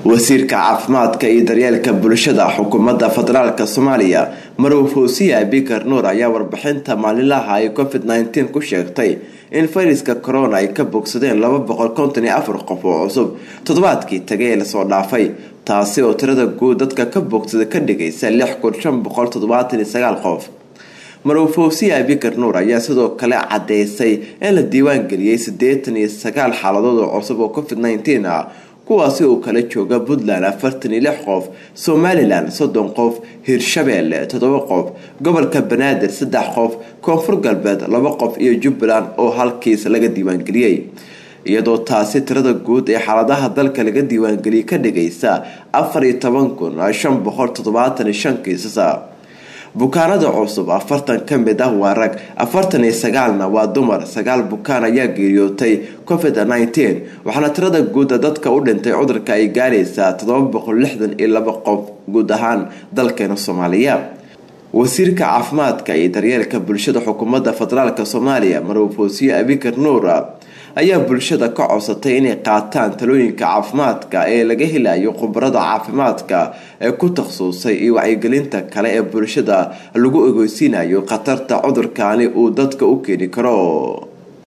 wasiirka caafimaadka iyo daryeelka bulshada xukuumadda federaalk soomaaliya marow fawsiya bikar nuur ayaa warbixinta maalinlaha ay covid nteen ku sheegtay in fayraska corona ay ka bogsadeen laba boqol konton iyo afar qof oo cusub toddobaadkii tagay ee lasoo dhaafay taasi oo tirada guud dadka ka bogsada ka dhigaysa lix kun shan boqol toddobaatan iyo sagaal qof marow fawsiya bikar nuur ayaa sidoo kale cadeysay in la diiwaan geliyey siddeetan iyo sagaal xaaladood oo cusub oo covid nteen ah kuwaasi uu kala jooga puntland afartan iyo lix qof somalilan soddon qof hirshabeelle toddoba qof gobolka banaadir saddex qof koonfur galbeed laba qof iyo jubbaland oo halkiis laga diiwaangeliyey iyadoo taasi tirada guud ee xaaladaha dalka laga diiwaangeliyay ka dhigaysa afar iyo toban kun shan boqol toddobaatan iyo shan kiisasa bukaanada cusub afartan ka mid ah waa rag afartan iyo sagaalna waa dumar sagaal bukaan ayaa geeriyootay covid nteen waxaana tirada guuda dadka u dhintay cudurka ay gaaraysaa todoba boqol lixdan iyo laba qof guud ahaan dalkeena soomaaliya wasiirka caafimaadka iyo daryeelka bulshada xukuumadda federaalk soomaaliya marow foosiye abikar nuur ayaa bulshada ka codsatay inay qaataan talooyinka caafimaadka ee laga helayo khubarada caafimaadka ee ku takhasusay iyo wacyigelinta kale ee bulshada lagu ogeysiinayo khatarta cudurkaani uu dadka u keeni karo